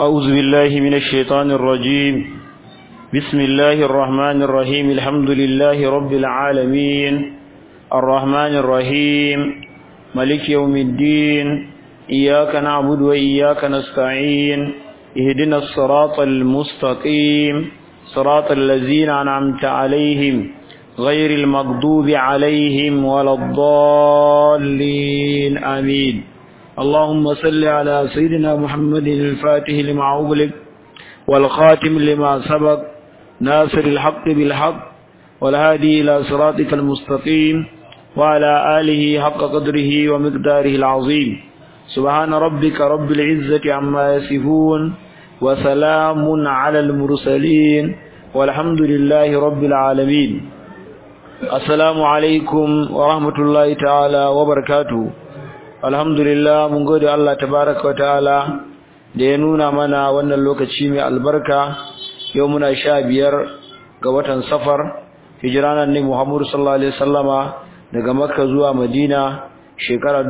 أعوذ بالله من الشيطان الرجيم بسم الله الرحمن الرحيم الحمد لله رب العالمين الرحمن الرحيم ملك يوم الدين إياك نعبد وإياك نستعين اهدنا الصراط المستقيم صراط الذين أنعمت عليهم غير المغضوب عليهم ولا الضالين آمين اللهم صل على سيدنا محمد الفاتح لما أغلق والخاتم لما سبق ناصر الحق بالحق والهادي إلى صراطك المستقيم وعلى آله حق قدره ومقداره العظيم سبحان ربك رب العزة عما يصفون وسلام على المرسلين والحمد لله رب العالمين السلام عليكم ورحمة الله تعالى وبركاته alhamdulillah mun gode Allah tabaraka wa ta'ala da ya nuna mana wannan lokaci mai albarka yau muna sha biyar ga watan safar hijiranan ne Muhammadu sallallahu alaihi wasallama daga Makka zuwa Madina shekara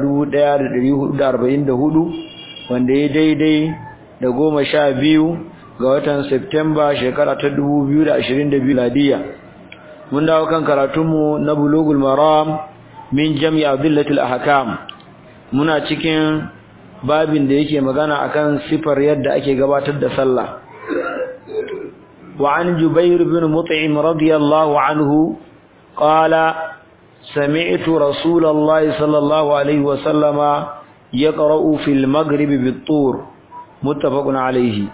1444 wanda ya daidai da goma sha biyu ga watan Septemba shekara ta 2022 ladiya mun dawo kan karatunmu na bulugul maram min jami'a billatil ahkam muna cikin babin da yake magana akan sifar yadda ake gabatar da sallah wa an jubair bin mut'im radiyallahu anhu qala sami'tu rasulallahi sallallahu alaihi wa sallama yaqra'u fil maghrib bit-tur muttafaqun alayhi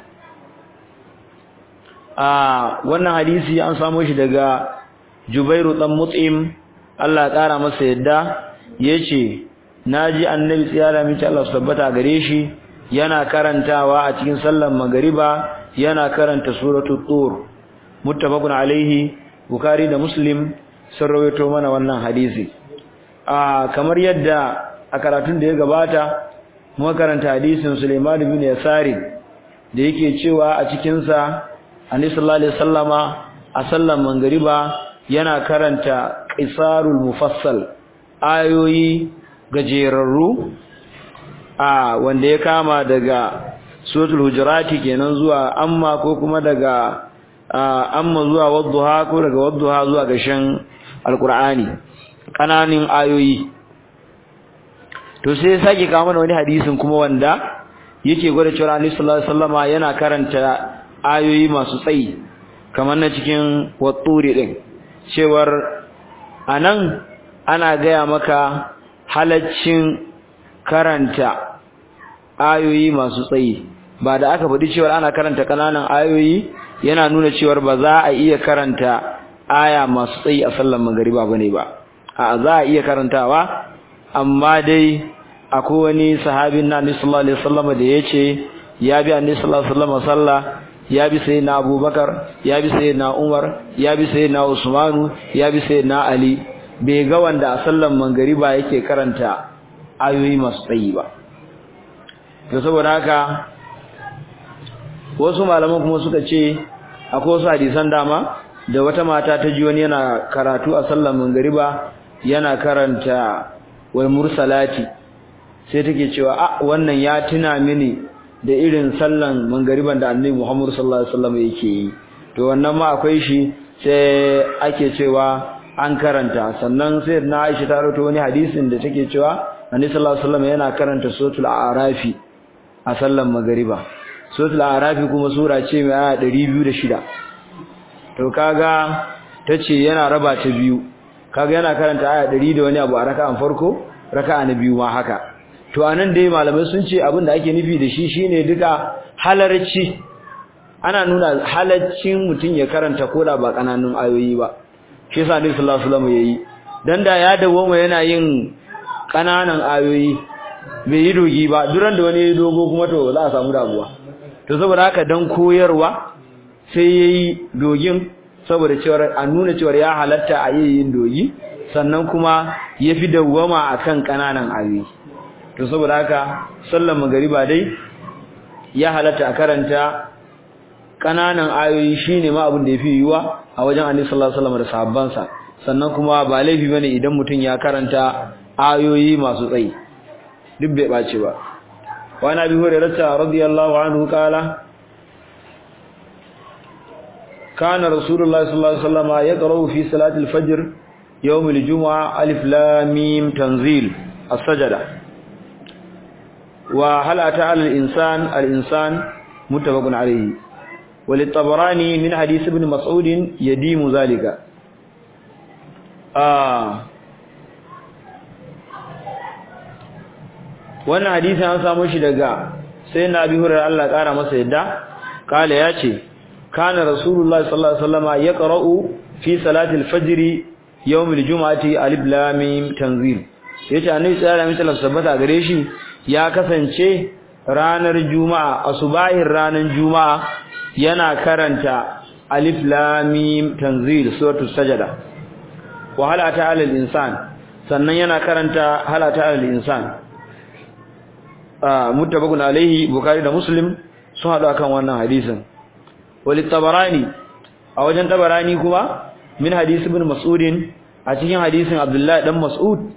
ah wannan hadisi an samu shi daga jubairu dan mut'im Allah ya kara masa yadda yace naji annabi tsiyara miki Allah tabbata gare shi yana karantawa a cikin sallar magariba yana karanta suratul tur muttafaqun alaihi bukhari da muslim sun rawaito mana wannan hadisi a kamar yadda a karatun da ya gabata muka karanta hadisin Sulaiman bin Yasari da yake cewa a cikin sa Annabi sallallahu alaihi wasallama a sallar magariba yana karanta qisarul mufassal ayoyi gajerarru a wanda ya kama daga suratul hujurati kenan zuwa amma ko kuma daga amma zuwa wadduha ko daga wadduha zuwa gashin alqur'ani kananin ayoyi to sai sake kawo mana wani hadisin kuma wanda yake gwada cewa Annabi sallallahu alaihi wasallama yana karanta ayoyi masu tsayi kamar na cikin watturi din cewar anan ana gaya maka halaccin karanta ayoyi masu tsayi ba da aka faɗi cewa ana karanta kananan ayoyi yana nuna cewa ba za a iya karanta aya masu tsayi a sallar magariba bane ba a za a iya karantawa amma dai akwai wani sahabin na Annabi sallallahu alaihi wasallam da yace ya bi Annabi sallallahu alaihi wasallam sallah ya bi sayyidina Abubakar ya bi sayyidina Umar ya bi sayyidina Usmanu ya bi sayyidina Ali bai ga wanda a sallan mangariba yake karanta ayoyi masu tsayi ba to saboda haka wasu malaman kuma suka ce akwai wasu hadisan dama da wata mata ta ji wani yana karatu a sallan mangariba yana karanta wal mursalati sai take cewa a wannan ya tuna mini da irin sallan mangariban da annabi Muhammad sallallahu alaihi wasallam yake yi to wannan ma akwai shi sai ake cewa an karanta sannan sai na Aisha ta rawaito wani hadisin da take cewa Annabi sallallahu alaihi wasallam yana karanta suratul a'rafi a sallan magriba suratul a'rafi kuma sura ce mai aya 206 to kaga tace yana raba ta biyu kaga yana karanta aya 100 da wani abu a raka'an farko raka'a na biyu ma haka to anan dai malamai sun ce abin da ake nufi da shi shine duka halarci ana nuna halaccin mutum ya karanta koda ba kananun ayoyi ba shi yasa Annabi sallallahu alaihi wasallam yayi dan da ya dawo yana yin kananan ayoyi bai yi dogi ba duran da wani dogo kuma to za a samu damuwa to saboda haka dan koyarwa sai yayi dogin saboda cewa a nuna cewa ya halatta a yin dogi sannan kuma yafi dawwama akan kananan ayoyi to saboda haka sallar magariba dai ya halatta a karanta kananan ayoyi shine ma abin da yafi yiwa a wajen Annabi sallallahu alaihi wasallam da sahabbansa sannan kuma ba laifi bane idan mutum ya karanta ayoyi masu tsayi duk bai bace ba wa nabi hurairah radiyallahu anhu kala kana rasulullahi sallallahu alaihi wasallam yaqra'u fi salati al-fajr yawm al-jum'a alif lam mim tanzil as-sajda wa hal ata al-insan al-insan muttafaqun alayhi وللطبراني من حديث ابن مسعود يديم ذلك آه wannan hadisi an samu shi daga sai na abi hurairah Allah kara masa yadda kale yace kana rasulullahi sallallahu alaihi wasallam yaqra'u fi salati al-fajr yawm al-jum'ati alif lam mim tanzil yace annabi sallallahu alaihi wasallam sabbata gare shi ya kasance ranar juma'a asubahin ranar juma'a yana karanta alif lam mim tanzil suratul sajada wa hal ata al insan sannan yana karanta hal ata al insan ah muttafaqun alaihi bukhari da muslim sun hadu akan wannan hadisin wal tabarani a wajen tabarani kuma min hadis ibn mas'ud a cikin hadisin abdullahi dan mas'ud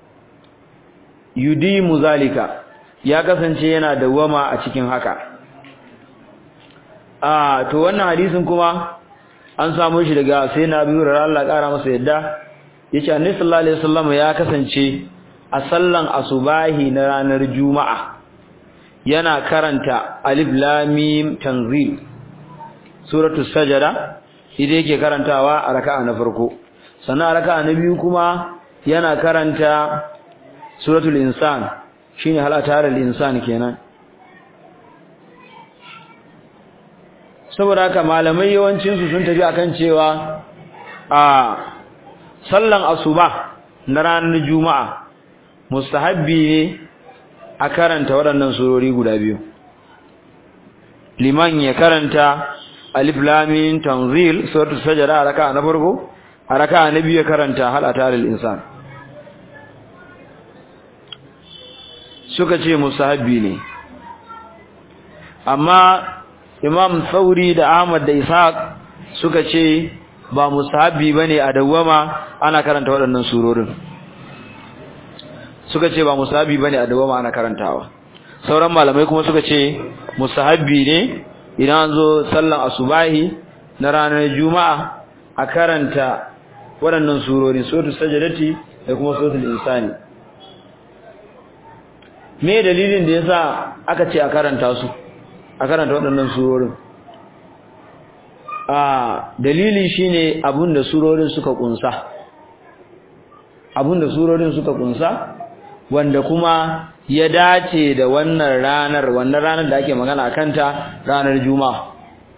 yudimu zalika ya kasance yana dawama a cikin haka a to wannan hadisin kuma an samu shi daga sai na biyu da Allah kara masa yadda yace annabi sallallahu alaihi wasallam ya kasance a sallan asubahi na ranar juma'a yana karanta alif lam mim tanzil suratu sajada idan yake karantawa a raka'a na farko sannan a raka'a na biyu kuma yana karanta suratul insan shine halatar al-insan kenan saboda haka malamai yawancinsu sun tafi akan cewa a sallan asuba na ranar juma'a mustahabbi ne a karanta waɗannan surori guda biyu liman ya karanta alif lamin tanzil suratul sajda a raka'a na farko a raka'a na biyu ya karanta hal atalil insan suka ce mustahabbi ne amma Imam Sauri da Ahmad da Ishaq suka ce ba mustahabbi bane a dawama ana karanta waɗannan surorin suka ce ba mustahabbi bane a dawama ana karantawa sauran malamai kuma suka ce mustahabbi ne idan an zo sallan asubahi na ranar juma'a a karanta waɗannan surori suratul sajdati da kuma suratul insani me dalilin da yasa aka ce a karanta su a karanta waɗannan surorin a dalili shine abinda surorin suka kunsa abinda surorin suka kunsa wanda kuma ya dace da wannan ranar wannan ranar da ake magana a kanta ranar juma'a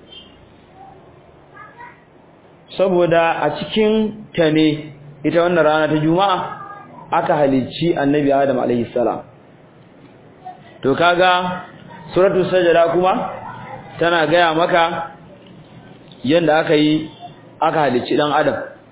saboda a cikin ta ne ita wannan rana ta juma'a aka halicci annabi adam alaihi salam to kaga suratul sajda kuma tana gaya maka yanda aka yi aka halicci dan adam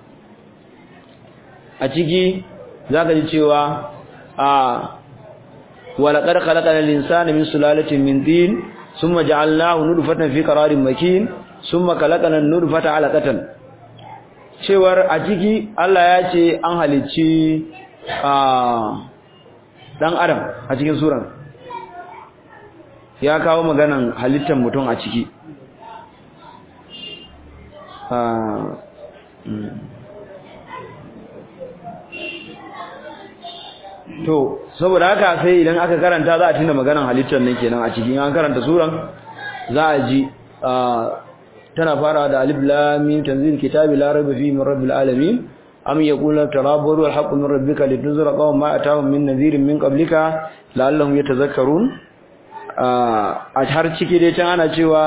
a ciki zaka ji cewa a walaqad khalaqal insana min sulalatin min tin thumma ja'alnahu nutfatan fi qararin makin thumma khalaqana an-nutfata 'alaqatan cewar a ciki Allah ya ce an halicci a dan adam a cikin suran ya kawo maganan halittar mutum a ciki to saboda haka sai idan aka karanta za a tuna maganan halittar nan kenan a cikin an karanta suran za a ji tana fara da alif lam mim tanzil kitabi la raiba fihi min rabbil alamin am yaqulu tarabburu al haqqu min rabbika litunzira qawman ma atahum min nadhirin min qablika la'allahum yatadhakkarun a har ciki dai can ana cewa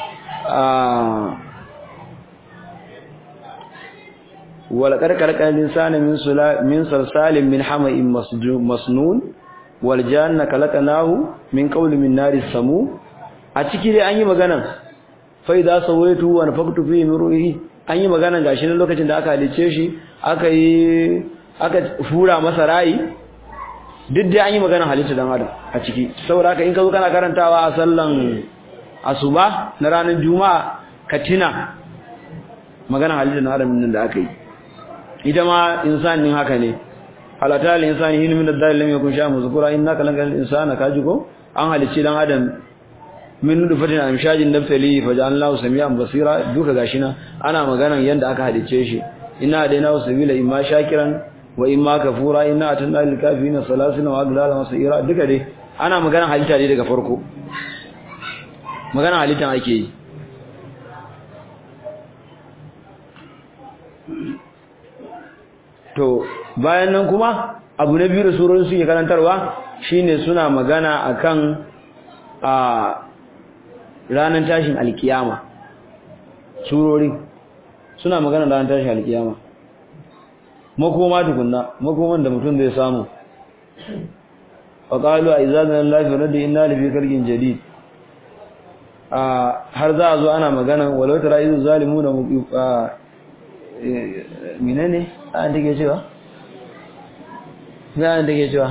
walaqad khalaqal insana min sula min salsalin min hama'in masnun wal janna khalaqnahu min qawli min nari samu a ciki dai an yi magana fa idza sawaitu wa nafaqtu fihi min ruhi an yi magana gashi nan lokacin da aka halice shi aka yi aka fura masa rai duk dai an yi magana halitta dan adam a ciki saboda haka in ka zo kana karantawa a sallan asuba na ranar juma'a ka tina magana halitta dan adam nan da aka yi ita ma insanin haka ne halata lil insani hin min ad-dalil lam yakun sha'a muzkura innaka lan insana kaji ko an halicci dan adam min nudfatin amshajin naftali faj'alnahu samian basira duka gashi na ana maganan yanda aka hadice shi inna hadainahu sabila imma shakiran wa imma kafura inna atanna lil kafirin salasina wa aglala masira duka dai ana maganan halitta ne daga farko maganan halittan ake yi to bayan nan kuma abu na biyu da surorin suke karantarwa shine suna magana akan a ranar tashin alkiyama surori suna magana ranar tashin alkiyama makoma tukunna makoman da mutum zai samu wa qalu a izazan lafi radda inna li fi kalgin jadid a har za a zo ana magana walau tara izu zalimuna menene an take cewa ga an take cewa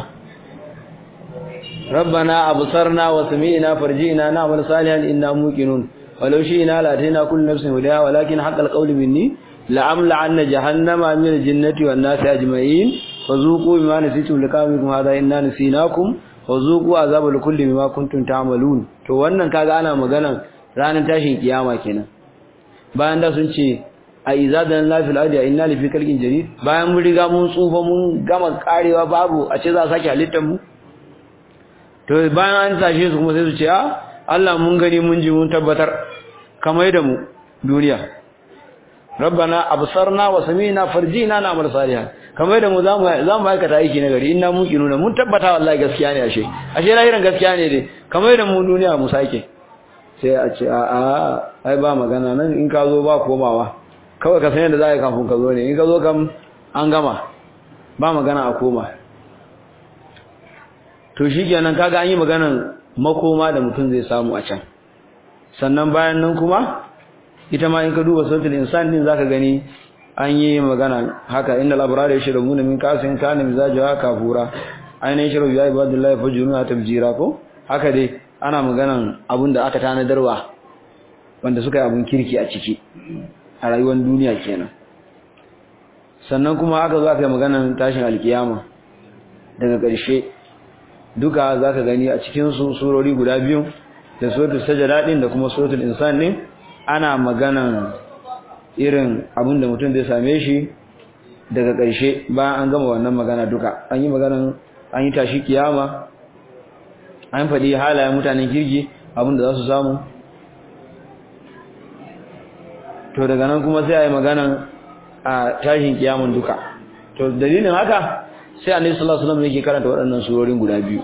rabbana absarna wa sami'na farji'na na'mal salihan inna muqinun walau shi'na la atayna kullu nafsin hudaha walakin haqqal qawlu minni la'amla anna jahannama min al-jinnati wan nasi ajma'in fazuqu bima nasitum liqamikum hadha inna nasinakum fazuqu azabal kulli bima kuntum ta'malun to wannan kaga ana magana ranar tashin kiyama kenan bayan da sun ce a izadan lafil adi inna li fi kalkin jarid bayan mun riga mun tsufa mun gama karewa babu a ce za a sake halittar mu to bayan an tashe su kuma sai su ce a Allah mun gani mun ji mun tabbatar kamar da mu duniya rabbana absarna wa sami'na farjina na amal salihan kamar da mu za mu za mu aikata aiki na gari inna muqinuna mun tabbata wallahi gaskiya ne ashe ashe lahirin gaskiya ne dai kamar da mu duniya mu sake sai a ce a a ai ba magana nan in ka zo ba komawa kawai ka san yadda za a yi kafin ka zo ne in ka zo kam an gama ba magana a koma to shi kenan kaga an yi maganan makoma da mutum zai samu a can sannan bayan nan kuma ita ma in ka duba sautul insan din zaka gani an yi magana haka inda labrar ya shirin mun min kasin kana mizajuha kafura ainihin shirin ya ibadillahi fajruna tabjira ko haka dai ana maganan abun da aka tanadarwa wanda suka yi abun kirki a ciki a rayuwar duniya kenan sannan kuma aka zo aka yi maganan tashin alkiyama daga ƙarshe duka za ka gani a cikin su surori guda biyu da suratul sajada din da kuma suratul insan ne ana maganan irin abin da mutum zai same shi daga ƙarshe bayan an gama wannan magana duka an yi maganan an yi tashi kiyama an faɗi halayen mutanen kirki abin da za su samu to daga nan kuma sai a yi maganan a tashin kiyamun duka to dalilin haka sai annabi sallallahu alaihi wasallam yake karanta waɗannan surorin guda biyu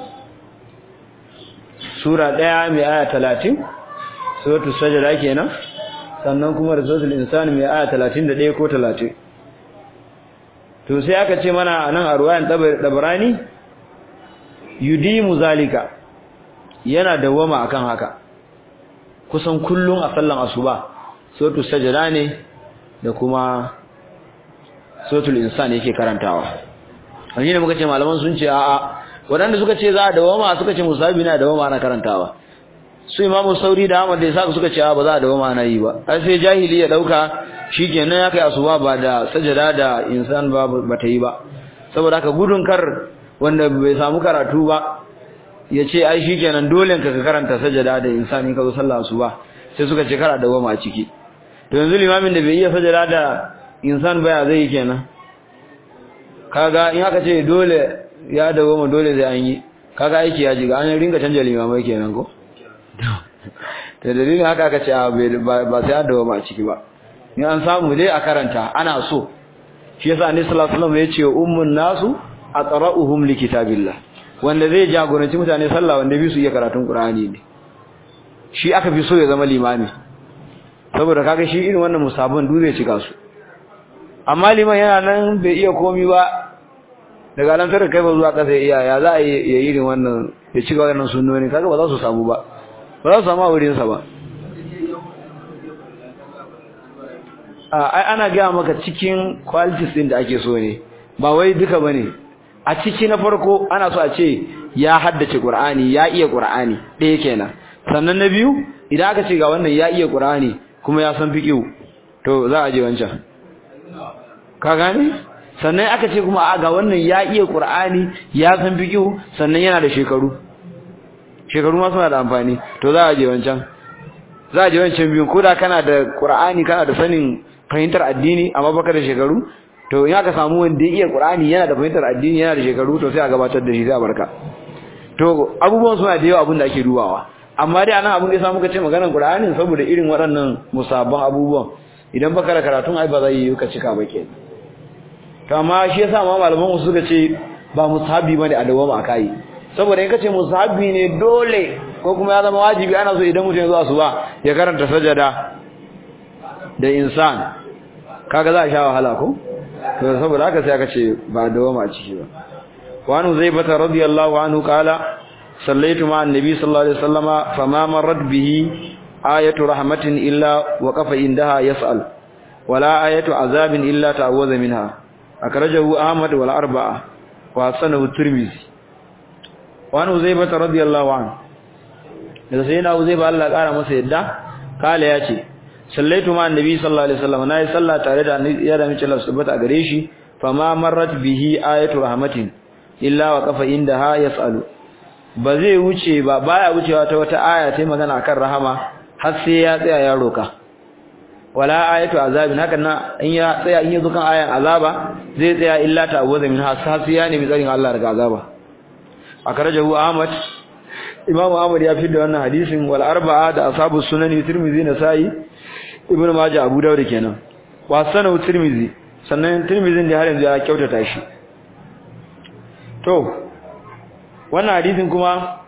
sura ɗaya mai aya 30 suratul sajda kenan sannan kuma da suratul insan mai aya 31 ko 30 to sai aka ce mana anan a ruwayan dabrani yudimu zalika yana dawama akan haka kusan kullun a sallan asuba suratul sajda ne da kuma suratul insan yake karantawa wani ne muka ce malaman sun ce a'a waɗanda suka ce za a dawama suka ce musabi na dawama ana karantawa su imamu sauri da ahmad da isa suka ce ba za a dawama ana yi ba har sai jahili ya dauka shikenan ya kai asuba ba da sajada da insan ba ba ta yi ba saboda haka gudun kar wanda bai samu karatu ba ya ce ai shikenan dole ka karanta sajada da insan in ka zo sallah asuba sai suka ce kar a dawama a ciki to yanzu limamin da bai iya sajada da insan baya zai yi kenan kaga in aka ce dole ya dawo ma dole zai an yi kaga aiki ya jiga an ringa canja limamai kenan ko da dalilin haka aka ce ba sai an dawo ma a ciki ba in an samu dai a karanta ana so shi yasa annabi sallallahu alaihi wasallam ya ce ummun nasu aqra'uhum likitabillah wanda zai jagoranci mutane sallah wanda bi su iya karatun qur'ani ne shi aka fi so ya zama limami saboda kaga shi irin wannan musabban duk zai cika su amma liman yana nan bai iya komi ba daga nan sai kai ba zuwa kasa iya ya za a yi irin wannan ya cika wannan sunnoni kaga ba za su samu ba ba za su samu a wurin sa ba ai ana ga maka cikin qualities din da ake so ne ba wai duka bane a ciki na farko ana so a ce ya haddace Qur'ani ya iya Qur'ani ɗaya kenan sannan na biyu idan aka ce ga wannan ya iya Qur'ani kuma ya san fiqh to za a je wancan ka gane sannan aka ce kuma ga wannan ya iya qur'ani ya san fiqh sannan yana da shekaru shekaru ma suna da amfani to za a je wancan za a je wancan biyun ko da kana da qur'ani kana da sanin fahimtar addini amma baka da shekaru to in aka samu wanda ya iya qur'ani yana da fahimtar addini yana da shekaru to sai a gabatar da shi sai a barka to abubuwan suna da yawa abin da ake dubawa amma dai anan abin da yasa muka ce maganar qur'ani saboda irin waɗannan musabban abubuwan idan baka da karatun ai ba zai yi ka cika ba kenan to amma shi yasa ma malaman su suka ce ba musahabi bane a dawama akai saboda in kace musahabi ne dole ko kuma ya zama wajibi ana so idan mutum ya zo asuba ya karanta sajada da insan kaga za a sha wahala ko to saboda haka sai aka ce ba dawama a ciki ba wa anu zaibata radiyallahu anhu qala sallaitu ma annabi sallallahu alaihi wasallama fama marrat bihi ayatu rahmatin illa waqafa indaha yas'al wala ayatu azabin illa ta'awwaza minha akrajahu ahmad wal arba'a wa sanahu tirmizi wa anu zaibata radiyallahu anhu da sai na uzaiba Allah kara masa yadda kala yace sallaitu ma annabi sallallahu alaihi wasallam nayi sallah tare da ya da mace Allah subhanahu gare shi fama marrat bihi ayatu rahmatin illa wa qafa indaha yasalu ba zai wuce ba baya wucewa ta wata aya sai magana akan rahama har sai ya tsaya ya roka wala ayatu azabin hakan na in ya tsaya in yazo kan ayan azaba zai tsaya illa ta awaza min har sai ya nemi tsarin Allah daga azaba akarajahu ahmad imamu ahmad ya da wannan hadisin wal arba'a da ashabu sunani tirmidhi nasai ibnu majah abu dawud kenan wa sanu tirmidhi sannan tirmidhin da har yanzu ya kyautata shi to wannan hadisin kuma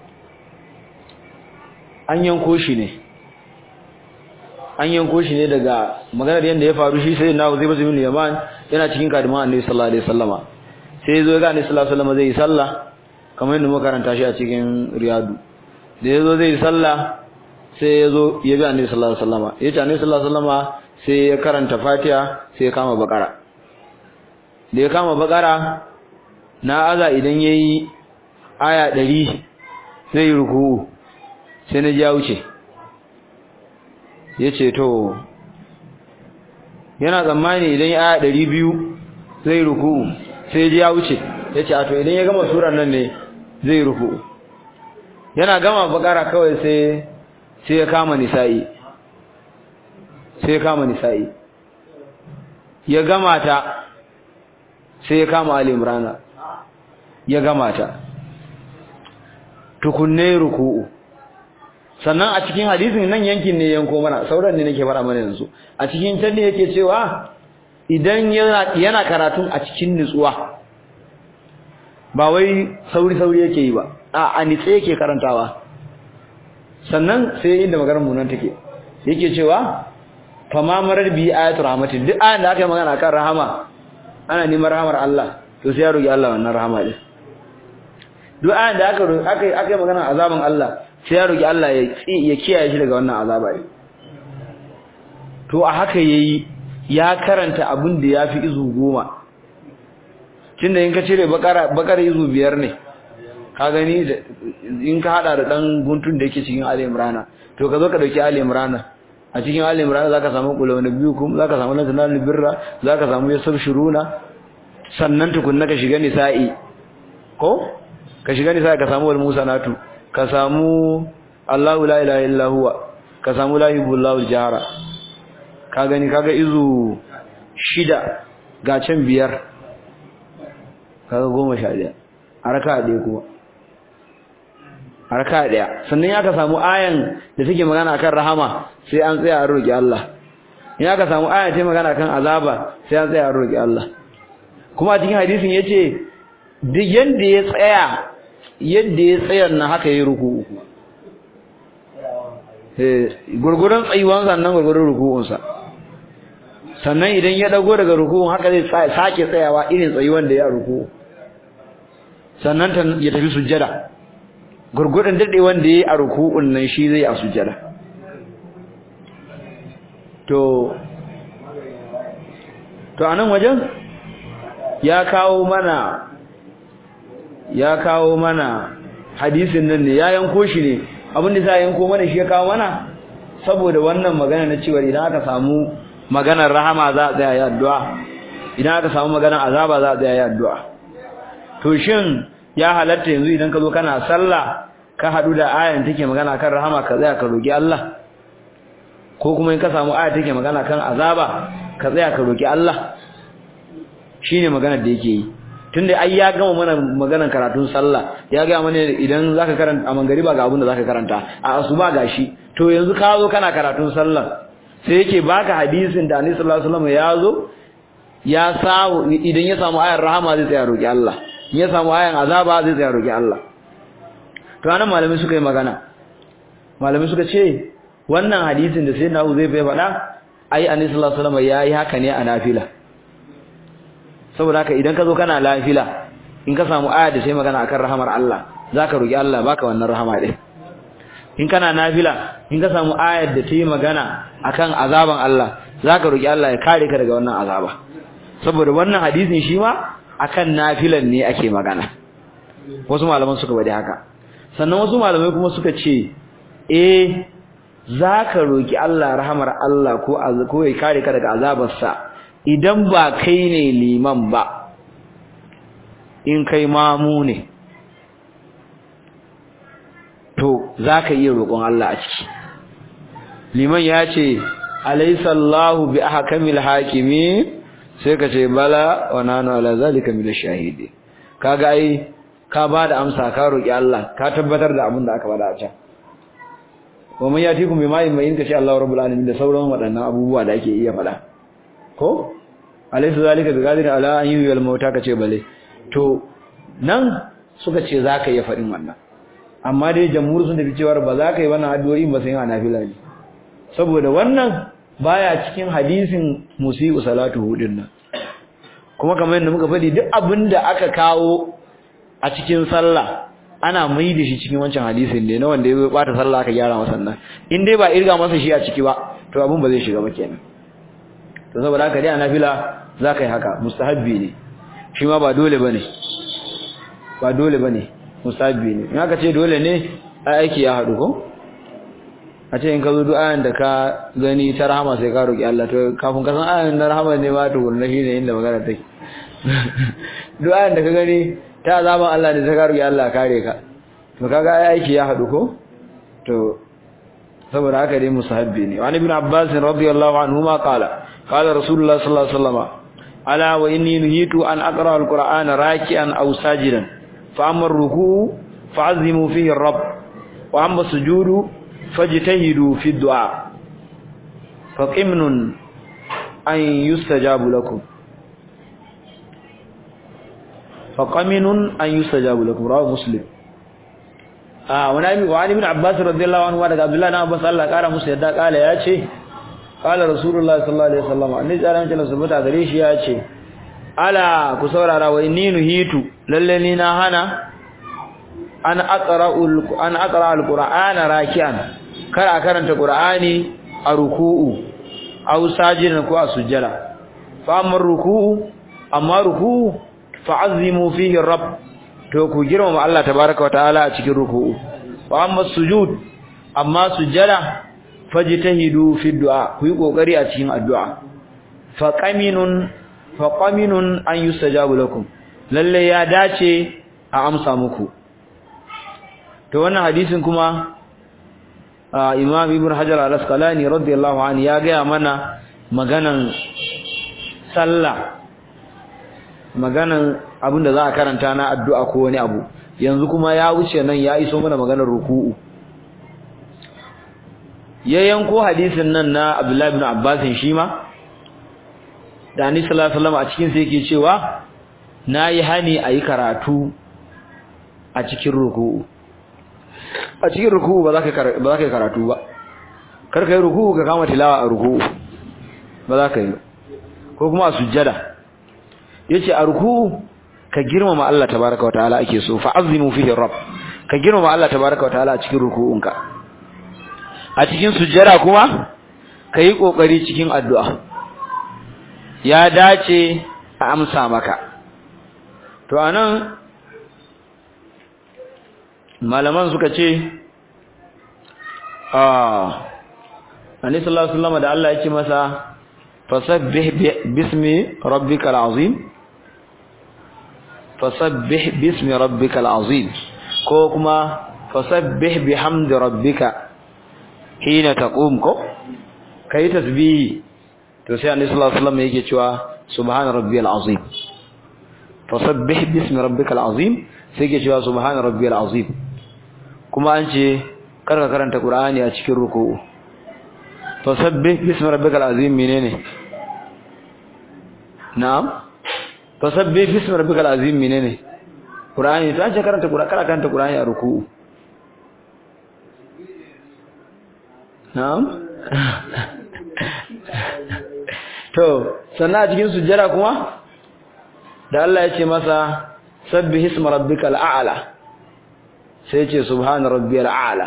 an yanko shi ne an yanko shi ne daga maganar yanda ya faru shi sai na zai bazu bin yaman yana cikin kadiman annabi sallallahu alaihi wasallama sai yazo ga annabi sallallahu alaihi wasallama zai yi sallah kamar yadda muka karanta shi a cikin riyadu da yazo zai yi sallah sai yazo ya bi annabi sallallahu alaihi wasallama yace annabi sallallahu alaihi wasallama sai ya karanta fatiha sai ya kama bakara da ya kama bakara na aza idan yayi aya 100 zai ruku sai na ja wuce yace to yana tsammani idan ya aya 200 zai ruku sai ya wuce yace a to idan ya gama surar nan ne zai ruku yana gama bakara kawai sai sai ya kama nisa'i sai ya kama nisa'i ya gama ta sai ya kama ali imrana ya gama ta tukunne ruku'u sannan a cikin hadisin nan yankin ne yanko mana sauran ne nake fara mana yanzu a cikin can ne yake cewa idan yana yana karatun a cikin nutsuwa ba wai sauri sauri yake yi ba a a nitse yake karantawa sannan sai inda maganar mu nan take yake cewa fama marar bi ayatul rahmatin duk ayan da aka yi magana kan rahama ana neman rahamar Allah to sai ya roki Allah wannan rahama din duk ayan da aka aka aka yi magana azaban Allah sai ya roki Allah ya ya kiyaye shi daga wannan azaba din to a haka yayi ya karanta abin da yafi izu goma tunda in ka cire bakara bakara izu biyar ne ka gani in ka hada da dan guntun da yake cikin Ali Imran to ka zo ka dauki Ali Imran a cikin Ali Imran zaka samu qul nabiyukum zaka samu lantanal birra zaka samu yasab shuruna sannan tukunna ka shiga nisa'i ko ka shiga nisa'i ka samu wal musanatu ka samu Allahu la ilaha illa huwa ka samu la ilaha jahara ka gani kaga izu shida ga can biyar kaga goma sha ɗaya a raka ɗaya kuma a raka ɗaya sannan ya ka samu ayan da take magana akan rahama sai an tsaya a roƙi Allah in aka samu ayan ta magana akan azaba sai an tsaya a roƙi Allah kuma a cikin hadisin yace duk yanda ya tsaya yadda ya tsayar na haka yayi ruku'u eh gurgurun tsayuwan sannan gurgurun ruku'un sa sannan idan ya dago daga ruku'un haka zai sake tsayawa irin tsayuwan da ya ruku'u sannan ya tafi sujjada gurgurun dade wanda yayi a ruku'un nan shi zai a sujjada to to anan wajen ya kawo mana ya kawo mana hadisin nan ne ya yanko shi ne abin da za yanko mana shi ya kawo mana saboda wannan magana na cewa idan aka samu maganar rahama za a tsaya ya addu'a idan aka samu maganar azaba za a tsaya ya addu'a to shin ya halatta yanzu idan ka zo kana sallah ka hadu da ayan take magana kan rahama ka tsaya ka roki Allah ko kuma in ka samu aya take magana kan azaba ka tsaya ka roki Allah shine maganar da yake yi tunda ai ya gama mana maganar karatun sallah ya ga mana idan zaka karanta a mangariba ga abin da zaka karanta a asuba gashi to yanzu ka zo kana karatun sallah sai yake baka hadisin da Annabi sallallahu alaihi wasallam ya zo ya samu idan ya samu ayar rahama zai tsaya roki Allah in ya samu ayan azaba zai tsaya roki Allah to anan malamai suka yi magana malamai suka ce wannan hadisin da sayyidina Abu zai faɗa ai Annabi sallallahu alaihi wasallam yayi haka ne a nafila saboda haka idan ka zo kana lafila in ka samu aya da sai magana akan rahamar Allah zaka roki Allah baka wannan rahama din in kana nafila in ka samu ayar da ta yi magana akan azaban Allah zaka roki Allah ya kare ka daga wannan azaba saboda wannan hadisin shi ma akan nafilan ne ake magana wasu malaman suka bada haka sannan wasu malamai kuma suka ce eh zaka roki Allah rahamar Allah ko ko ya kare ka daga azabarsa idan ba kai ne liman ba in kai mamu ne to zaka iya roƙon Allah a ciki liman ya ce alaysa Allahu bi ahkamil hakimi sai ka ce bala wa nanu ala zalika min ash-shahidi kaga ai ka bada amsa ka roki Allah ka tabbatar da abin da aka bada a can wa man yatikum bima in ka ce Allahu rabbul alamin da sauran waɗannan abubuwa da ake iya faɗa ko alaysa zalika bi qadir ala an yuhyil mauta kace bale to nan suka ce zaka iya faɗin wannan amma dai jamhur sun tafi cewa ba za ka yi wannan addu'o'i ba sai ana nafila ne saboda wannan baya cikin hadisin musiu salatu hudin nan kuma kamar yadda muka faɗi duk abinda aka kawo a cikin sallah ana mai da shi cikin wancan hadisin ne na wanda ya bata sallah aka gyara masa nan in dai ba irga masa shi a ciki ba to abin ba zai shiga ba kenan to saboda haka dai a nafila za ka yi haka mustahabbi ne shi ma ba dole bane ba dole bane mustahabbi ne in aka ce dole ne ai aiki ya haɗu ko a ce in ka zo duk ayan da ka gani ta rahama sai ka roki Allah to kafin ka san ayan na rahama ne ma tukunna shine inda magana take duk ayan da ka gani ta azaban Allah ne sai ka roki Allah kare ka to kaga ai aiki ya haɗu ko to saboda haka dai musahabbi ne wani ibn abbas radiyallahu anhu ma qala qala rasulullah sallallahu alaihi wasallam ala wa inni nuhitu an aqra alqur'ana raki'an aw sajidan fa amma ar-ruku' fa'azimu fihi ar-rabb wa amma sujudu fajtahidu fi ad-du'a fa qimnun an yustajabu lakum fa qaminun an yustajabu lakum rawahu muslim ah wani wa ibn abbas radiyallahu anhu daga abdullah ibn abbas Allah kara musu yadda kala yace kala rasulullah sallallahu alaihi wasallam annabi tsaran jalla subhanahu gare shi yace ala ku saurara wa inni nuhitu lalle ni na hana an aqra'ul an aqra alqur'ana raki'an kar a karanta qur'ani a ruku'u aw sajidan ko a sujjada fa amma ruku'u amma ruku'u fa'azzimu fihi rabb to ku girmama Allah tabaaraka wataala a cikin ruku'u wa amma sujud amma sujjada fajtahidu fi du'a ku yi kokari a cikin addu'a fa qaminun fa qaminun an yustajabu lakum lalle ya dace a amsa muku to wannan hadisin kuma Imam Ibn Hajar al-Asqalani radiyallahu anhu ya ga mana maganan sallah maganan abinda za a karanta na addu'a ko wani abu yanzu kuma ya wuce nan ya iso mana maganar ruku'u ya yanko hadisin nan na Abdullah ibn Abbas shi ma da Annabi sallallahu alaihi wasallam a cikin sa yake cewa nayi hani ayi karatu a cikin ruku'u a cikin ruku'u ba za ka ba za ka karatu ba kar kai ruku'u ka kama tilawa a ruku'u ba za ka yi ko kuma a sujjada yace a ruku'u ka girmama Allah tabaaraka wataala ake so fa azimu fihi rabb ka girmama Allah tabaaraka wataala a cikin ruku'unka a cikin sujjada kuma kai kokari cikin addu'a ya dace a amsa maka to anan malaman suka ce ah Annabi sallallahu alaihi wasallam da Allah ya ce masa fasabbih bismi rabbikal azim fasabbih bismi rabbikal azim ko kuma fasabbih bihamdi rabbika hina taqum ko kai tasbihi to sai annabi sallallahu alaihi wasallam yake cewa subhana rabbiyal azim fasabbih bismi rabbikal azim sai yake cewa subhana rabbiyal azim kuma an ce karka karanta qur'ani a cikin ruku'u fasabbih bismi rabbikal azim menene na'am fasabbih bismi rabbikal azim menene qur'ani to an ce karanta qur'ani karanta qur'ani a ruku'u na'am to sannan a cikin sujjada kuma da Allah ya ce masa sabbih isma rabbikal a'la sai ya ce subhana rabbiyal a'la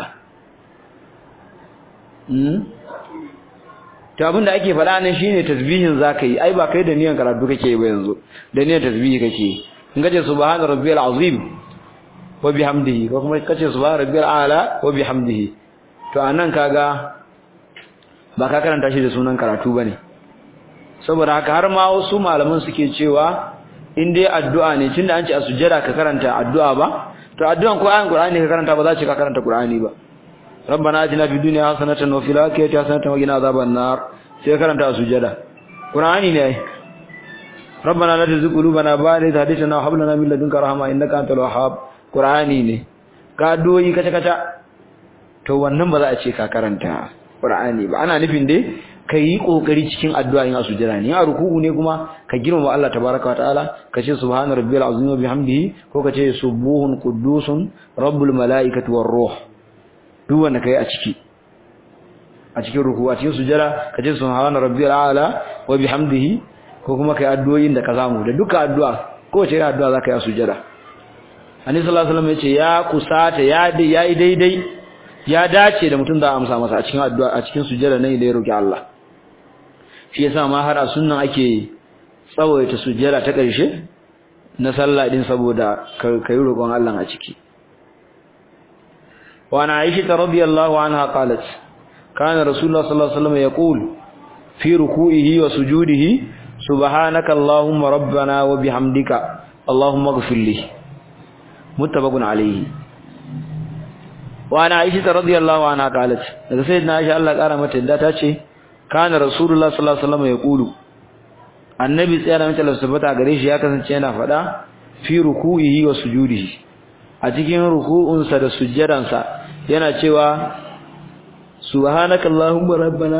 hmm to abinda ake faɗa ne shine tasbihin zakai ai ba kai da niyan karatu kake ba yanzu da niyan tasbihi kake in kace subhana rabbiyal azim wa bihamdihi ko kuma kace subhana rabbiyal a'la wa bihamdihi to anan kaga ba ka karanta shi da sunan karatu bane saboda haka har ma wasu malaman suke cewa in dai addu'a ne tunda an ce a sujjada ka karanta addu'a ba to addu'an ko ayan qur'ani ka karanta ba za ka karanta qur'ani ba rabbana atina fid dunya hasanatan wa fil akhirati hasanatan wa qina adhaban nar sai ka karanta a sujjada qur'ani ne rabbana la tuzigh qulubana ba'da idh hadaytana wa hab lana min ladunka rahma innaka antal wahhab qur'ani ne ka doyi kaca kaca to wannan ba za a ce ka karanta qur'ani ba ana nufin dai ka yi kokari cikin addu'a in sujjada ne a ruku'u ne kuma ka girmama Allah tabaaraka wataala ka ce subhana rabbiyal azim wa bihamdihi ko ka ce subuhun quddusun rabbul malaikati war ruh duk wanda kai a ciki a cikin ruku'u a cikin sujjada ka ce subhana rabbiyal a'la wa bihamdihi ko kuma kai addu'o'in da ka samu da duka addu'a ko ce addu'a zaka yi a sujjada Annabi sallallahu alaihi wasallam ya ce ya kusata ya yi daidai ya dace da mutum da amsa masa a cikin addu'a a cikin sujjada ne da ya roki Allah shi yasa ma har a sunnan ake tsawaita sujjada ta ƙarshe na sallah din saboda kai roƙon Allah a ciki wa ana Aisha radhiyallahu anha qalat kana rasulullah sallallahu alaihi wasallam yaqul fi ruku'ihi wa sujudihi subhanaka allahumma rabbana wa bihamdika allahumma ighfir li muttafaqun alayhi wa ana Aisha radhiyallahu anha qalat daga sayyidina Aisha Allah kara mata yadda ta ce kana rasulullah sallallahu alaihi wasallam yaqulu annabi tsaya mai tabbata gare shi ya kasance yana fada fi ruku'ihi wa sujudihi a cikin ruku'unsa da sujjadansa yana cewa subhanakallahumma rabbana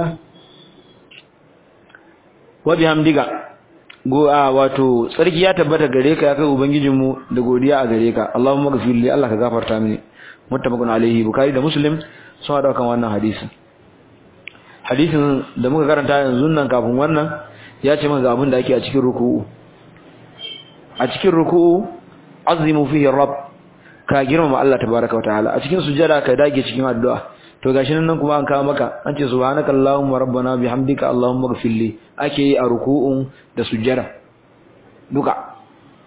wa bihamdika go a wato sarki ya tabbata gare ka ya kai ubangijinmu da godiya a gare ka Allahumma ghfir li Allah ka gafarta mini muttafaqun alaihi bukhari da muslim sun hada kan wannan hadisin hadisin da muka karanta yanzu nan kafin wannan ya ce mana abin da ake a cikin ruku'u a cikin ruku'u azimu fihi rabb ka girmama Allah tabaaraka wa ta'ala a cikin sujjada ka dage cikin addu'a to gashi nan kuma an kawo maka an ce subhanaka allahumma rabbana bihamdika allahumma ighfirli ake yi a ruku'un da sujjada duka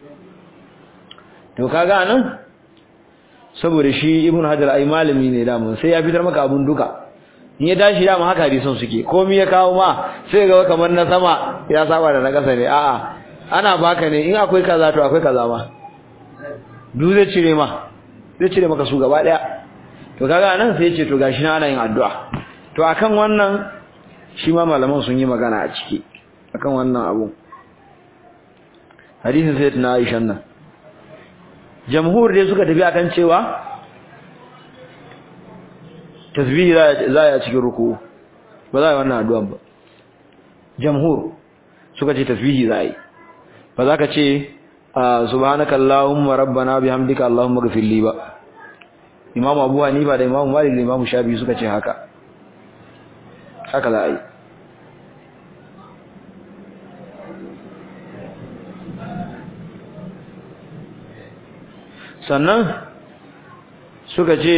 to kaga nan saboda shi ibn hajar ai malami ne da mun sai ya fitar maka abun duka in ya tashi da mu haka hadisan suke komai ya kawo ma sai ga kamar na sama ya saba da na kasa ne a'a ana baka ne in akwai kaza to akwai kaza ma duk zai cire ma zai cire maka su gaba daya to kaga nan sai ya ce to gashi na ana yin addu'a to akan wannan shi ma malaman sun yi magana a ciki akan wannan abu hadisin sayyidina Aisha nan jamhur dai suka tafi akan cewa tasbihi za a cikin ruku ba za a yi wannan addu'an ba jamhur suka ce tasbihi za a yi ba za ka ce subhanaka allahumma rabbana bihamdika allahumma ghfir li ba imam abu hanifa da imam malik da imam shafi suka ce haka haka za a yi sannan suka ce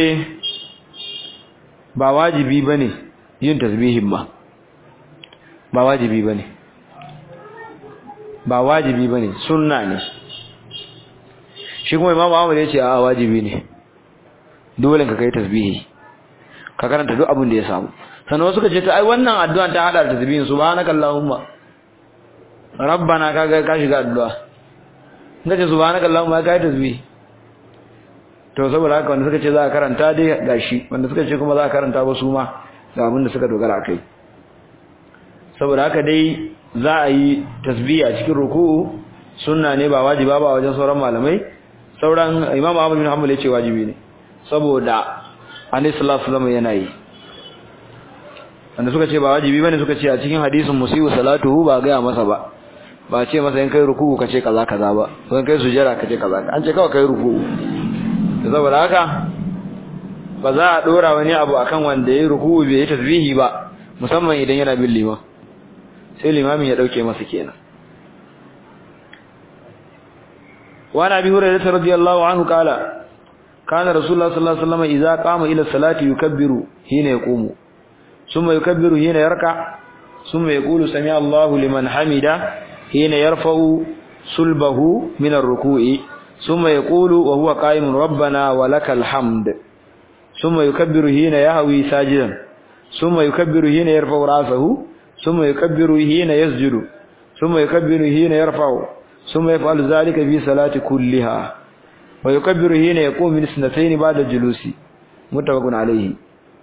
ba wajibi bane yin tasbihin ba ba wajibi bane ba wajibi bane sunna ne shi kuma imamu Ahmad ya ce a wajibi ne dole ka kai tasbihi ka karanta duk abin da ya samu sannan wasu suka ce ta ai wannan addu'a ta hada da tasbihin subhanakallahumma rabbana kaga ka shiga addu'a ngace subhanakallahumma kai tasbihi to saboda haka wanda suka ce za a karanta dai gashi wanda suka ce kuma za a karanta ba su ma ga abin da suka dogara kai saboda haka dai za a yi tasbihi a cikin ruku'u sunna ne ba wajiba ba wajen sauran malamai sauran imam Ahmad bin Hanbal yace wajibi ne saboda Annabi sallallahu alaihi wasallam yana yi wanda suka ce ba wajibi bane suka ce a cikin hadisin musibu salatuhu ba ga masa ba ba ce masa in kai ruku'u kace kaza kaza ba ko in kai sujjara kace kaza an ce kawai kai ruku'u saboda haka ba za a dora wani abu akan wanda yayi ruku'u bai yi tasbihi ba musamman idan yana bin liman sai limamin ya dauke masa kenan wa nabi hurairah radiyallahu anhu kala kana rasulullah sallallahu alaihi wasallam idza qama ila salati yukabbiru hina yaqumu thumma yukabbiru hina yarka thumma yaqulu sami Allahu liman hamida hina yarfa'u sulbahu min ar-ruku'i thumma yaqulu wa huwa qa'imun rabbana wa lakal hamd thumma yukabbiru hina yahwi sajidan thumma yukabbiru hina yarfa'u ra'sahu ثم يكبر حين يسجد ثم يكبر حين يرفع ثم يفعل ذلك في صلاة كلها ويكبر حين يقوم من سنتين بعد الجلوس متفق عليه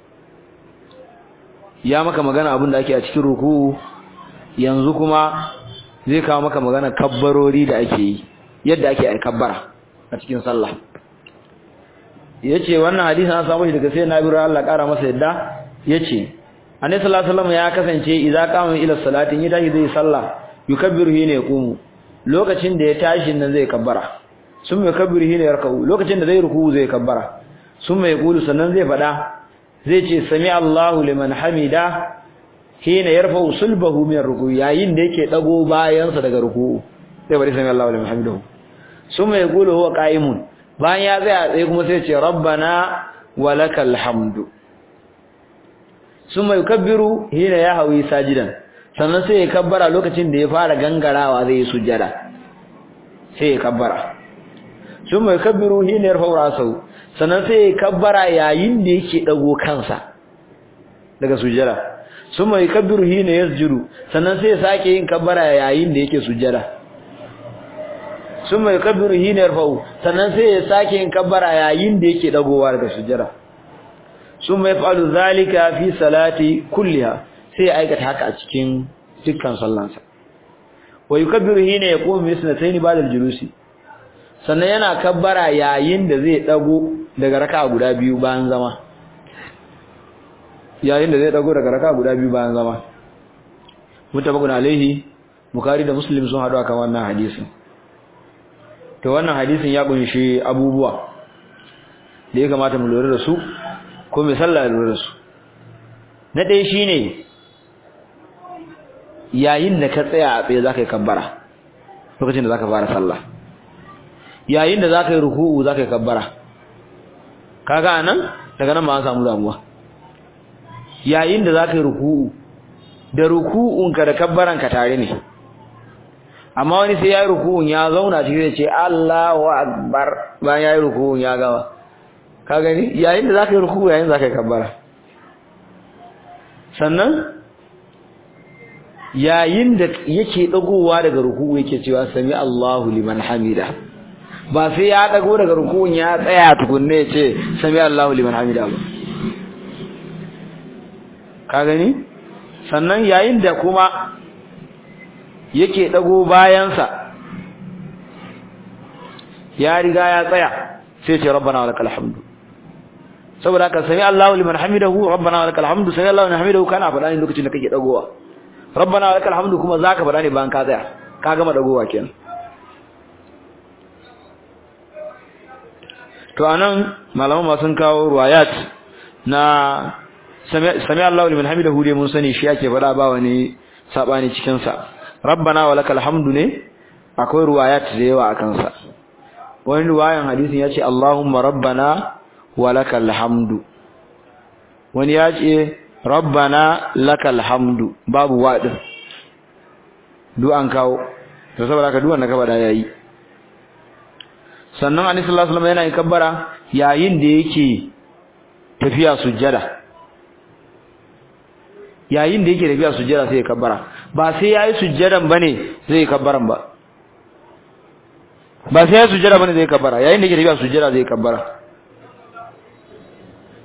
ya maka magana abin da ake a cikin ruku yanzu kuma zai kawo maka magana kabbarori da ake yi yadda ake ai kabbara a cikin sallah yace wannan hadisi an samu shi daga sai Nabi Allah kara masa yadda yace Annabi sallallahu alaihi wasallam ya kasance idza qama ila salati in tashi zai sallah yukabbiru hina yaqumu lokacin da ya tashi nan zai kabbara summa yukabbiru hina yarka'u lokacin da zai ruku zai kabbara summa yaqulu sannan zai fada zai ce sami Allahu liman hamida hina yarfa'u sulbahu min ruku yayin da yake dago bayansa daga ruku sai bari sami Allahu liman hamidahu summa yaqulu huwa qa'imun bayan ya tsaya sai kuma sai ce rabbana walakal hamdu summa yukabbiru hina yahwi sajidan sannan sai ya kabbara lokacin da ya fara gangarawa zai yi sujjada sai ya kabbara summa yukabbiru hina yarfa'u ra'sahu sannan sai ya kabbara yayin da yake dago kansa daga sujjada summa yukabbiru hina yasjudu sannan sai ya sake yin kabbara yayin da yake sujjada summa yukabbiru hina yarfa'u sannan sai ya sake yin kabbara yayin da yake dagowa daga sujjada summa yaf'alu zalika fi salati kulliha sai ya aikata haka a cikin dukkan sallansa wa yukabbiru hina yaqumu bi sunatayn ba'da al-julusi sannan yana kabbara yayin da zai dago daga raka'a guda biyu bayan zama yayin da zai dago daga raka'a guda biyu bayan zama mutabakun alaihi bukhari da muslim sun hadu akan wannan hadisin to wannan hadisin ya kunshi abubuwa da ya kamata mu lura da su ko mai sallah lura da su na ɗaya shine yayin da ka tsaya a tsaye zaka yi kabbara lokacin da zaka fara sallah yayin da zaka yi ruku'u zaka yi kabbara kaga anan daga nan ma an samu damuwa yayin da zaka yi ruku'u da ruku'unka da kabbaranka tare ne amma wani sai yayi ruku'un ya zauna cikin ce Allahu akbar bayan yayi ruku'un ya gama ka gani yayin da zaka yi ruku'u yayin zaka yi kabbara sannan yayin da yake dagowa daga ruku'u yake cewa sami Allahu liman hamida ba sai ya dago daga ruku'un ya tsaya tukunne ya ce sami Allahu liman hamida ba ka gani sannan yayin da kuma yake dago bayansa ya riga ya tsaya sai ce rabbana walakal hamdu saboda haka sami Allahu liman hamidahu rabbana walakal hamdu sami Allahu liman hamidahu kana faɗa ne lokacin da kake dagowa rabbana walakal hamdu kuma zaka faɗa ne bayan ka tsaya ka gama dagowa kenan to anan malaman ma sun kawo ruwayat na sami Allahu liman hamidahu dai mun sani shi ake faɗa ba wani sabani cikin sa rabbana walakal hamdu ne akwai ruwayat da yawa akan sa wani ruwayan hadisin yace Allahumma rabbana walakal hamdu wani yace rabbana lakal hamdu babu wadin du an kawo to saboda ka duwan da ka bada yayi sannan annabi sallallahu alaihi wasallam yana yin kabbara yayin da yake tafiya sujjada yayin da yake tafiya sujjada sai ya kabbara ba sai yayi sujjadan bane zai kabbaran ba ba sai yayi sujjada bane zai kabbara yayin da yake tafiya sujjada zai kabbara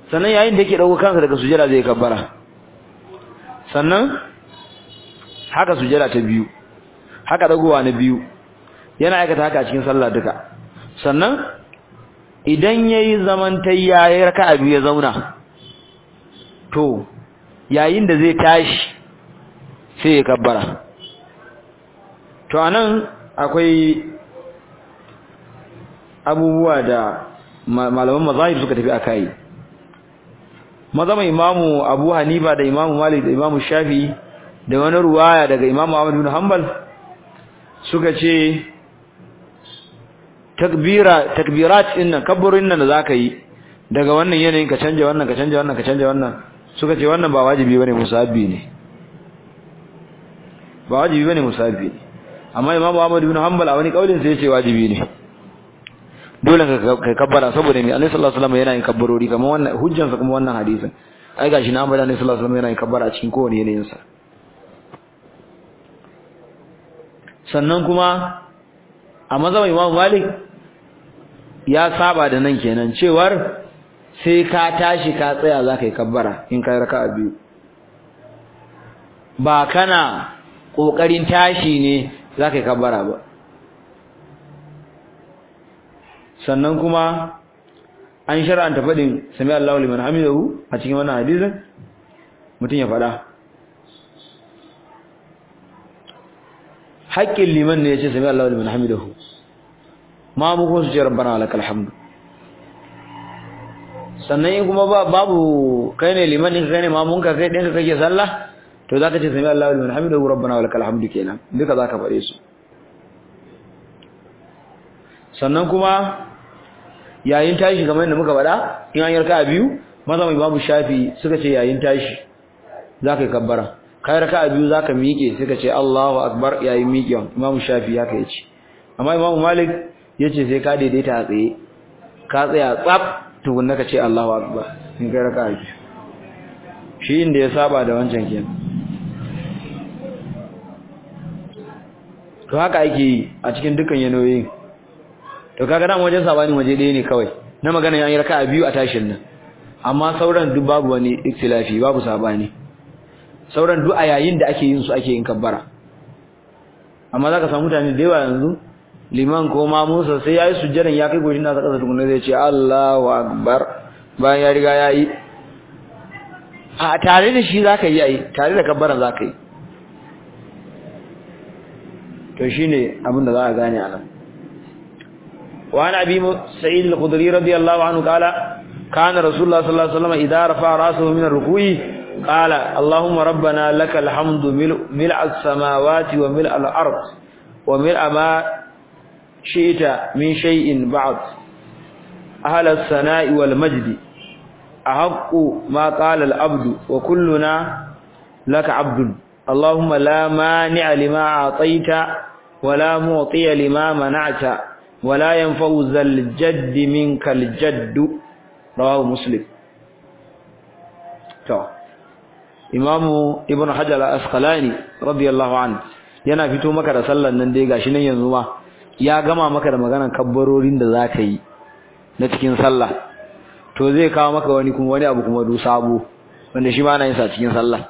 sannan yayin da yake dauko kansa daga sujada zai kabbara sannan haka sujada ta biyu haka dagowa na biyu yana aikata haka a cikin sallah duka sannan idan yayi zaman tayya ya raka'a biyu ya zauna to yayin da zai tashi sai ya kabbara to anan akwai abubuwa da malaman mazahib suka tafi akai mazama imamu Abu Hanifa da imamu Malik da imamu Shafi da wani ruwaya daga imamu Ahmad bin Hanbal suka ce takbira takbirat din nan kabburin nan da zaka yi daga wannan yanayin ka canja wannan ka canja wannan ka canja wannan suka ce wannan ba wajibi bane musabbi ne ba wajibi bane musabbi ne amma imamu Ahmad bin Hanbal a wani kaulin sai ya ce wajibi ne dole ka kabbara saboda mai Annabi sallallahu alaihi wasallam yana yin kabbarori kamar wannan hujjan sa kuma wannan hadisin ai gashi na amma Annabi sallallahu alaihi wasallam yana yin kabbara a cikin kowane yanayin sa sannan kuma a mazhabin Imam Malik ya saba da nan kenan cewar sai ka tashi ka tsaya zaka yi kabbara in kai raka'a biyu ba kana kokarin tashi ne zaka yi kabbara ba sannan kuma an shar'anta fadin sami Allahu liman hamidahu a cikin wannan hadisin mutum ya fada haƙƙin liman ne yace sami Allahu liman hamidahu ma mu ko su ce rabbana walakal hamdu sannan in kuma babu kai ne liman din kai ne mamun ka kai ɗinka kake sallah to zaka ce sami Allahu liman hamidahu rabbana walakal hamdu kenan duka zaka faɗe su sannan kuma yayin tashi kamar yadda muka faɗa in an yarka a biyu maza mai babu shafi suka ce yayin tashi za ka yi kabbara kai raka a biyu za ka miƙe suka ce Allahu akbar yayin miƙewan imamu shafi ya ka yace amma imamu malik ya ce sai ka daidaita a tsaye ka tsaya tsaf tukunna ka ce Allahu akbar in kai raka a biyu shi inda ya saba da wancan kenan to haka ake yi a cikin dukkan yanayoyin to kaga dan wajen sabani waje ɗaya ne kawai na magana yan raka'a biyu a tashin nan amma sauran duk babu wani ikhtilafi babu sabani sauran duk a yayin da ake yin su ake yin kabbara amma zaka samu mutane da yawa yanzu liman ko ma Musa sai yayi sujjadan ya kai goshin nasa kasa tukunna zai ce Allahu akbar bayan ya riga yayi a tare da shi zaka yi ai tare da kabbaran zaka yi to shine abin da za a gane a nan وعن أبي سعيد الخدري رضي الله عنه قال كان رسول الله صلى الله عليه وسلم إذا رفع رأسه من الركوع قال اللهم ربنا لك الحمد ملء السماوات وملء الأرض وملء ما شئت من شيء بعد أهل الثناء والمجد أحق ما قال العبد وكلنا لك عبد اللهم لا مانع لما أعطيت ولا معطي لما منعت ولا ينفع ذا الجد منك الجد رواه مسلم to imamu ibnu hajar al-asqalani radiyallahu anhu yana fito maka da sallan nan dai gashi nan yanzu ma ya gama maka da maganar kabbarorin da zaka yi na cikin sallah to zai kawo maka wani kuma wani abu kuma du sabo wanda shi ma ana yin sa cikin sallah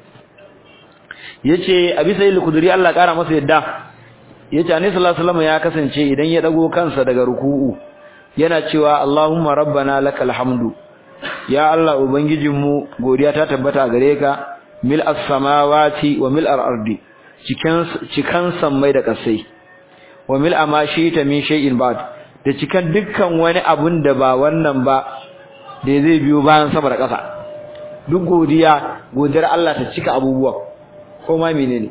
yace abi sayyid al-khudri Allah kara masa yadda yace annabi sallallahu alaihi wasallam ya kasance idan ya dago kansa daga ruku'u yana cewa Allahumma rabbana lakal hamdu ya Allah ubangijinmu godiya ta tabbata gare ka mil as-samawati wa mil al-ardi cikan cikan sammai da kasai wa mil ta min shay'in ba'd da cikan dukkan wani abun da ba wannan ba da zai biyo bayan sama da kasa duk godiya godiyar Allah ta cika abubuwa ko ma menene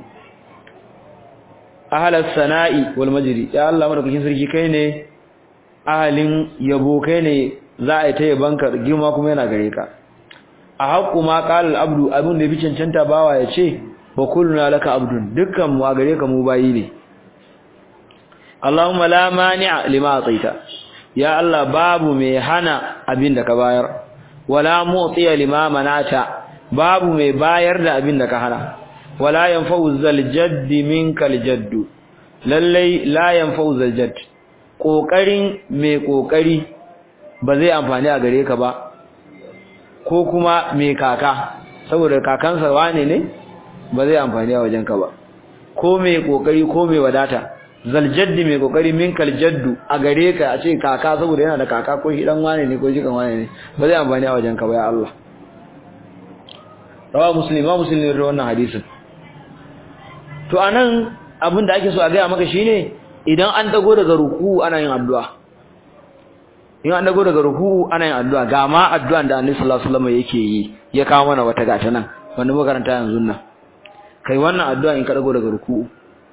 ahalas sana'i wal majri ya Allah madaukakin sarki kai ne ahalin yabo kai ne za a yi ta yabanka girma kuma yana gare ka a haƙu ma qala abdu abin da bi cancanta bawa ya ce wa kulluna laka abdun dukkan mu a gare ka mu bayi ne Allahumma la mani'a lima ataita ya Allah babu mai hana abin da ka bayar wala mu'tiya lima manata babu mai bayar da abin da ka hana wala yanfa'u zal jaddi minkal jaddu lallai la yanfa'u zal jadd kokarin mai kokari ba zai amfani a gare ka ba ko kuma mai kaka saboda kakansa wane ne ba zai amfani a wajenka ba ko mai kokari ko mai wadata zaljaddi mai kokari minkal jaddu a gare ka a ce kaka saboda yana da kaka ko shi dan wane ne ko shi kan wane ne ba zai amfani a wajenka ba ya Allah rawa muslim ma muslim ne wannan hadisin to anan abin da ake so a gaya maka shine idan an dago daga ruku ana yin addu'a in an dago daga ruku ana yin addu'a ga ma addu'an da Annabi sallallahu alaihi wasallam yake yi ya kawo mana wata gata nan wanda makaranta yanzu nan kai wannan addu'a in ka dago daga ruku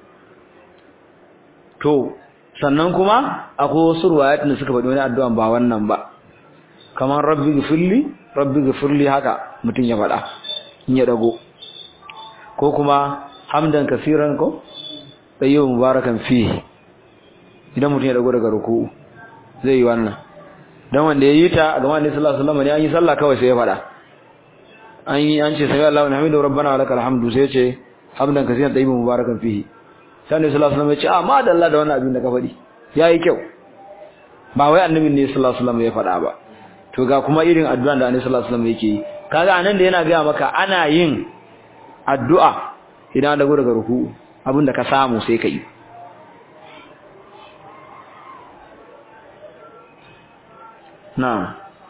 to sannan kuma akwai wasu ruwayat da suka faɗi wani addu'an ba wannan ba kamar rabbi gifirli rabbi gifirli haka mutum ya faɗa in ya dago ko kuma hamdan kasiran ko tsayyau mubarakan fihi idan mutum ya dago daga ruku zai yi wannan dan wanda ya yi ta ga manzo sallallahu alaihi wasallam ne an yi sallah kawai sai ya fada an yi an ce sai Allahu hamdu rabbana wa lakal hamdu sai ya ce hamdan kasiran tsayyau mubarakan fihi sai annabi sallallahu alaihi wasallam ya ce a ma dalla da wannan abin da ka fadi yayi kyau ba wai annabi ne sallallahu alaihi wasallam ya fada ba to ga kuma irin addu'an da annabi sallallahu alaihi wasallam yake yi kaga anan da yana ga maka ana yin addu'a idan dago daga ruku abinda ka samu sai ka yi na'am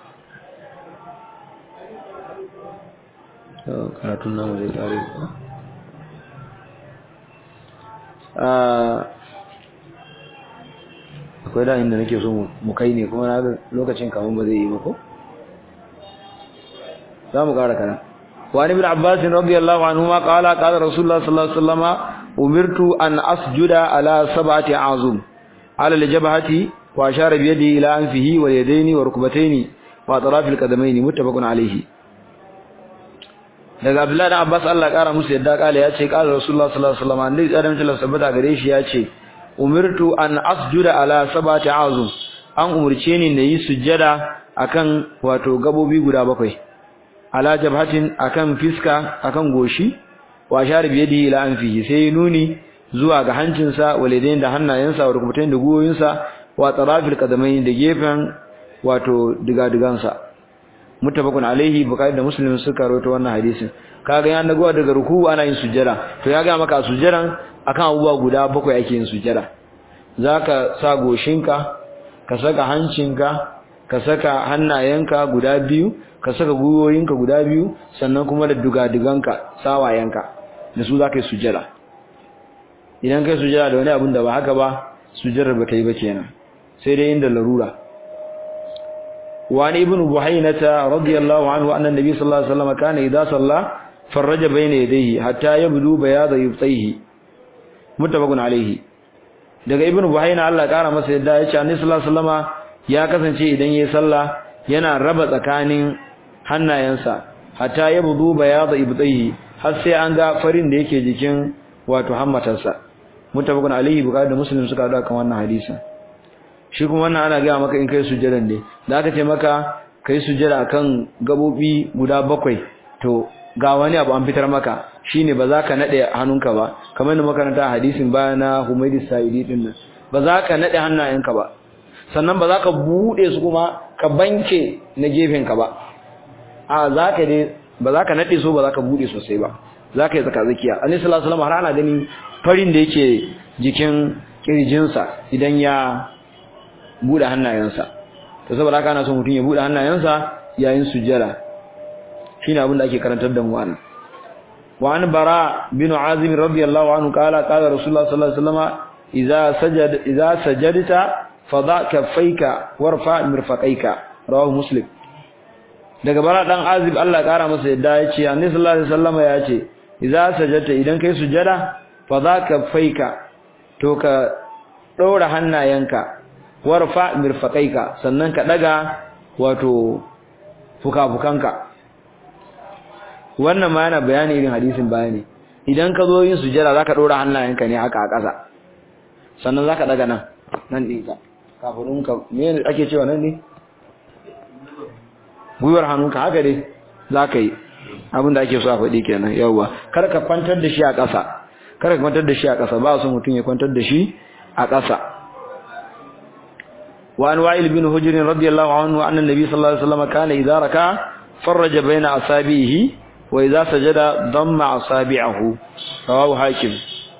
to karatun namu zai kare akwai da inda nake so mu kai ne kuma na lokacin kamun ba zai yi ba ko za mu kara kana وعن ابن عباس رضي الله عنهما قال قال رسول الله صلى الله عليه وسلم أمرت أن أسجد على سبعة أعظم على الجبهة وأشار بيده إلى أنفه واليدين وركبتين وأطراف القدمين متفق عليه daga Abdullahi dan Abbas Allah kara musu yadda kale ya ce kala Rasulullah sallallahu alaihi wasallam annabi adam ta sabbata gare shi ya ce umirtu an asjuda ala sabati azum an umurce ni na yi sujjada akan wato gabobi guda bakwai ala jabhatin akan fiska akan goshi wa shar biyadi ila anfihi sai nuni zuwa ga hancinsa walidain da hannayensa wa rukubatain da guyoyinsa wa tarafil qadamain da gefen wato diga-digansa muttafaqun alaihi bukhari da muslim suka rawaito wannan hadisin kaga ya dago daga ruku ana yin sujjada to ya ga maka sujjadan akan abubuwa guda bakwai ake yin sujjada zaka sa goshinka ka saka hancinka ka saka hannayenka guda biyu ka saka gwiwoyinka guda biyu sannan kuma da dugadiganka sawayenka da su za ka yi sujjada idan kai sujjada da wani abin da ba haka ba sujjadar ba ta yi ba kenan sai dai inda larura وعن ابن بحينة رضي الله عنه أن النبي صلى الله عليه وسلم كان إذا صلى فرج بين يديه حتى يبدو بياض يبطيه متفق عليه daga ibnu buhayna Allah kara masa yadda yace annabi sallallahu alaihi wasallama ya kasance idan yayi sallah yana raba tsakanin hannayensa hatta yabdu bayad ibtayhi har sai an ga farin da yake jikin wato hammatarsa muttafaqun alaihi bukhari da muslim suka hada kan wannan hadisin shi kuma wannan ana gaya maka in kai sujjadan ne da aka ce maka kai sujjada akan gabobi guda bakwai to ga wani abu an fitar maka shine ba za ka nade hannunka ba kamar da makaranta hadisin baya na Humaydi Sa'idi din nan ba za ka nade hannayenka ba sannan ba za ka bude su kuma ka banke na gefen ka ba a za ka dai ba za ka nade su ba za ka bude sosai ba za ka yi tsaka zakiya annabi sallallahu alaihi wasallam har ana gani farin da yake jikin kirjinsa idan ya bude hannayensa to saboda haka ana so mutum ya bude hannayensa yayin sujjada shine abin da ake karantar da mu anan wa an bara bin azim radiyallahu anhu qala qala rasulullah sallallahu alaihi wasallam idza sajada idza sajadta fada kaffayka warfa mirfaqaika rawahu muslim daga bara dan azib Allah kara masa yadda yace annabi sallallahu alaihi wasallam yace idza sajadta idan kai sujjada fada kaffayka to ka ɗora hannayenka warfa mirfaqaika sannan ka daga wato fukafukanka wannan ma yana bayani irin hadisin bayani idan ka zo yin sujjada zaka dora hannayenka ne haka a ƙasa sannan zaka daga nan nan din ka kafurunka me ake cewa nan ne gwiwar hannunka haka dai zaka yi abin da ake so a faɗi kenan yawwa kar ka kwantar da shi a ƙasa kar ka kwantar da shi a ƙasa ba so mutum ya kwantar da shi a ƙasa وعن وائل بن هجر رضي الله عنه أن النبي صلى الله عليه وسلم كان إذا ركع farraja baina asabihi wa idza sajada damma asabi'ahu rawahu hakim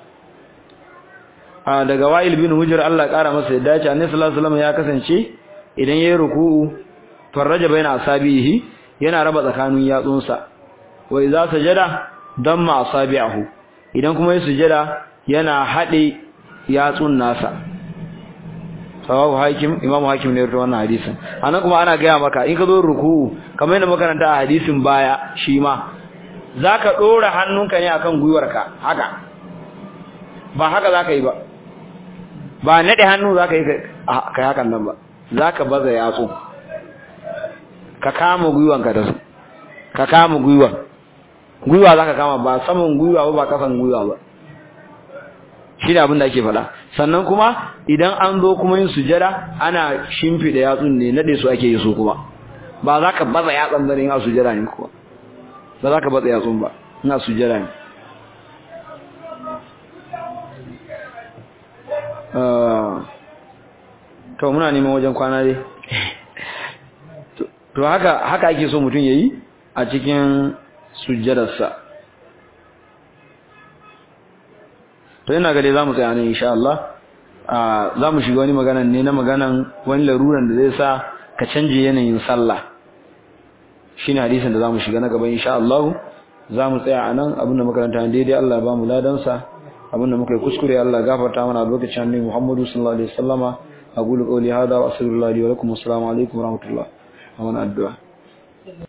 a daga wa'il bin hujr Allah kara masa yadda ce annabi sallallahu alaihi wasallam ya kasance idan yayi ruku'u farraja baina asabihi yana raba tsakanin yatsunsa wa idza sajada damma asabi'ahu idan kuma yayi sujada yana hade yatsun nasa sawabu hakim imamu hakim ne rawaito wannan hadisin anan kuma ana gaya maka in ka zo ruku'u kamar yadda makaranta a hadisin baya shi ma zaka dora hannunka ne akan gwiwarka haka ba haka zaka yi ba ba nade hannu zaka yi kai hakan nan ba zaka baza yatsu ka kama gwiwanka da su ka kama gwiwa gwiwa zaka kama ba saman gwiwa ba ba kasan gwiwa ba shi ne abin da ake faɗa sannan kuma idan an zo kuma yin sujada ana shimfiɗa yatsun ne nade su ake yi su kuma ba za ka baza yatsun bane ina sujada ne kuwa ba za ka baza yatsun ba ina sujada ne to muna neman wajen kwana dai to haka haka ake so mutum yayi a cikin sujjadarsa to ina ga dai zamu tsaya ne insha Allah za mu shiga wani magana ne na maganan wani laruran da zai sa ka canje yanayin sallah shine hadisin da zamu shiga na gaba insha Allah zamu tsaya anan abinda makaranta daidai Allah ya ba mu ladan sa abinda muka yi kuskure Allah ya gafarta mana a lokacin annabi Muhammadu sallallahu alaihi wasallama aqulu qawli hadha wa astaghfirullahi wa lakum assalamu alaikum wa rahmatullah wa addu'a